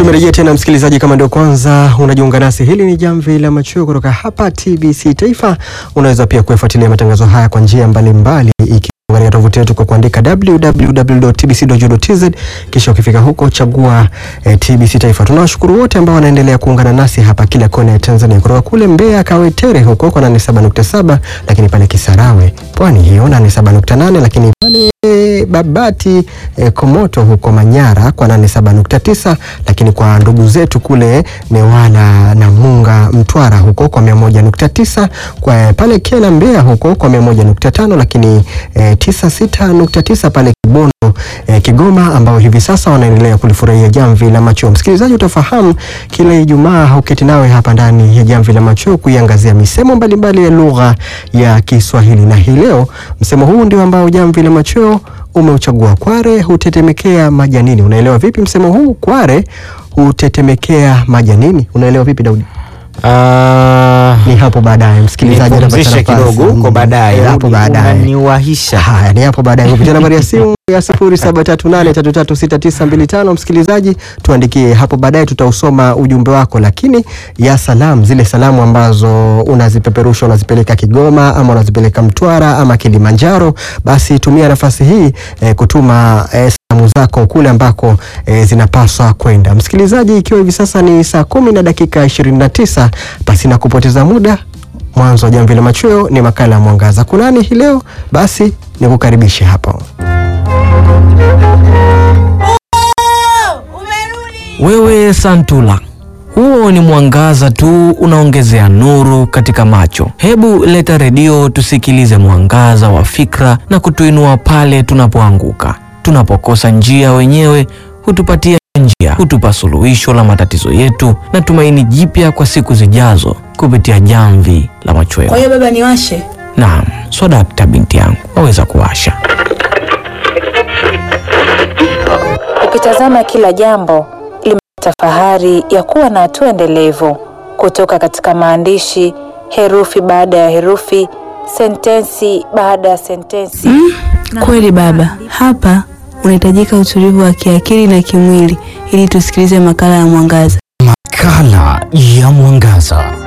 Tumerejea tena msikilizaji, kama ndio kwanza unajiunga nasi, hili ni jamvi la machweo kutoka hapa TBC Taifa. Unaweza pia kuyafuatilia matangazo haya kwa njia mbalimbali iki katika tovuti yetu kwa kuandika www.tbc.go.tz, kisha ukifika huko chagua eh, TBC Taifa. Tunawashukuru wote ambao wanaendelea kuungana nasi hapa kila kona ya Tanzania, kutoka kule Mbeya Kawetere huko kwa 87.7, lakini pale Kisarawe pwani hiyo 87.8, lakini pale Babati eh, Komoto huko Manyara kwa 87.9, lakini kwa ndugu zetu kule Newala na Munga Mtwara huko kwa 101.9, kwa pale Kela Mbeya huko kwa 101.5, lakini eh, 96.9 pale Kibondo eh, Kigoma ambao hivi sasa wanaendelea kulifurahia jamvi la macho. Msikilizaji, utafahamu kila Ijumaa huketi nawe hapa ndani ya jamvi la macho kuiangazia misemo mbalimbali ya lugha ya Kiswahili, na hii leo msemo huu ndio ambao jamvi la macho umeuchagua. Kware hutetemekea majanini. Unaelewa vipi msemo huu? Kware hutetemekea majanini, unaelewa vipi Daudi? Ah, Ni hapo baadaye msikilizaji, nipumzishe atapata nafasi. kidogo huko baadaye. Eh, hapo baadaye Unaniwahisha. Haya, ni hapo baadaye kupitia nambari ya simu ya 0738336925. Msikilizaji, tuandikie hapo baadaye, tutausoma ujumbe wako, lakini ya salamu, zile salamu ambazo unazipeperusha unazipeleka Kigoma ama unazipeleka Mtwara ama Kilimanjaro, basi tumia nafasi hii eh, kutuma eh, salamu zako kule ambako eh, zinapaswa kwenda. Msikilizaji, ikiwa hivi sasa ni saa kumi na dakika 29, basi na kupoteza muda mwanzo wa jamvi la machweo ni makala ya mwangaza kunani hii leo basi nikukaribishe hapo Wewe Santula, huo ni mwangaza tu unaongezea nuru katika macho. Hebu leta redio tusikilize mwangaza wa fikra na kutuinua pale tunapoanguka. Tunapokosa njia wenyewe hutupatia njia, hutupa suluhisho la matatizo yetu na tumaini jipya kwa siku zijazo kupitia jamvi la machweo. Kwa hiyo baba niwashe? Naam, swadakta binti yangu, waweza kuwasha. Ukitazama kila jambo limepata fahari ya kuwa na hatua endelevu kutoka katika maandishi, herufi baada ya herufi, sentensi baada ya sentensi. Kweli baba, hapa unahitajika utulivu wa kiakili na kimwili ili tusikilize makala ya mwangaza. Makala ya mwangaza.